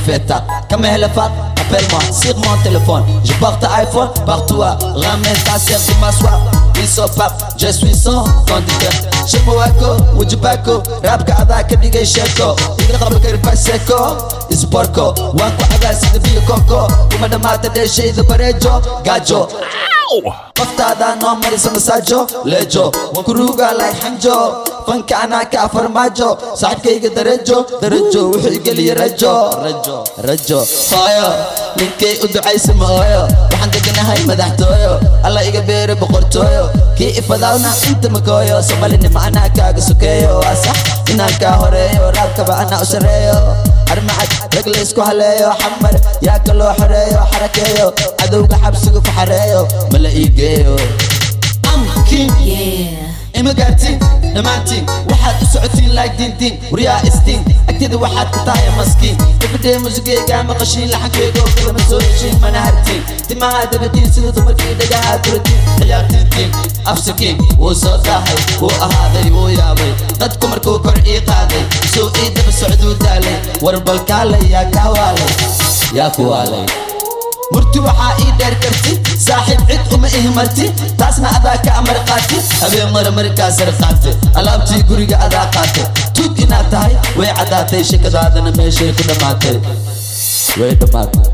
fait tard. Comme elle est fat, appelle-moi sur mon téléphone. Je porte iPhone partout. Ramène ta sœur, je m'assois. Ils sont pap, je suis son conducteur. Je me wako, wujibako, rap kada kadigay sheko. Iga qaba karba seko, isborko. Waan ku cagaa sida biyo koko. Kuma dhamaata dheeshayda bareejo, gaajo. qoftaada noo marisa masaajo leejo waan ku ruugaa lay xanjo fanka anaa kaa farmaajo saaxibkayga darajo darajo wuxuu igeliya rajo rajo rajo hooyo ninkay u ducaysa ma ooyo waxaan deganahay madaxtooyo alla iga beere boqortooyo kii ifadaawna inta makooyo somalinima anaa kaaga sokeeyo waa sax inaan kaa horeeyo raabkaba anaa u sareeyo armacad rag laysku haleeyo xamar yaa ka loo xoreeyo xarakeeyo cadowga xabsiga ku xareeyo mala ii geeyo amkin ima gaartiin dhammaantiin waxaad u socotiin laag diintiin waryaa istiin agtida waxaad ka tahay maskiin gabadhee musigeyga maqashiin laxankeyga oo kalama soo heshiin mana hartiin timaha dabadiin sida dumarkii dhagaha duratiin ciyaartiintiin afsakiin wuu soo daahay wuu ahaaday wuu yaabay dadku markuu kor ii qaaday soo ii daba socduu daalay war balkaalay yaa kaa waalay yaa ku waalay murti waxaa ii dheer karti saaxiib cid uma ihmarti taasna adaa ka amar qaati habeen mara markaa sar qaate alaabtii guriga adaa qaate tuug inaad tahay way caddaatay shakadaadana meeshay ku dhammaatay way dhammaatay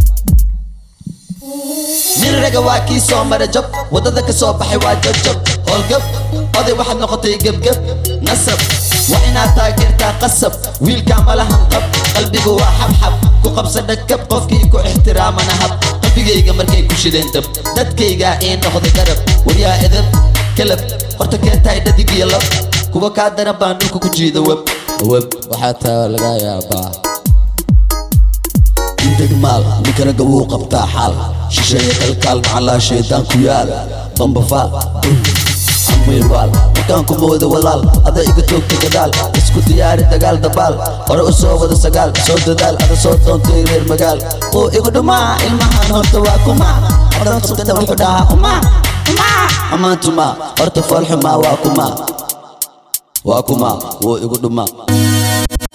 nin raga waa kii soo mara jab waddada ka soo baxay waa jabjab howlgab oday waxaad noqotay gebgeb nasab waa inaad taageertaa qasab wiilkaa malahan qab qalbigu waa xabxab ku qabsa dhagkab qofkii ku ixtiraamana hab qalbigayga markay ku shideen dab dadkaygaa ii noqday garab waryaa edab kalab horta keentahay dhadig iyo lab kuwa kaa daran baan dhulka ku jiida web web waxaa taa laga yaabaa degmaal ninka ragga wuu qabtaa xaal shisheeye kalkaal macallaa shaydaan ku yaal bambafaal amiirwaal markaan ku mooda walaal ada iga toogta gadaal isku diyaari dagaal dabaal hore u soo wada sagaal soo dadaal ada soo doontay reer magaal oo igu dhumaa ilmahan horta waa kuma hadan qabtana wuxuu dhahaa uma uma amaantuma horta foolxumaa waa kuma waa kuma wuu igu dhumaa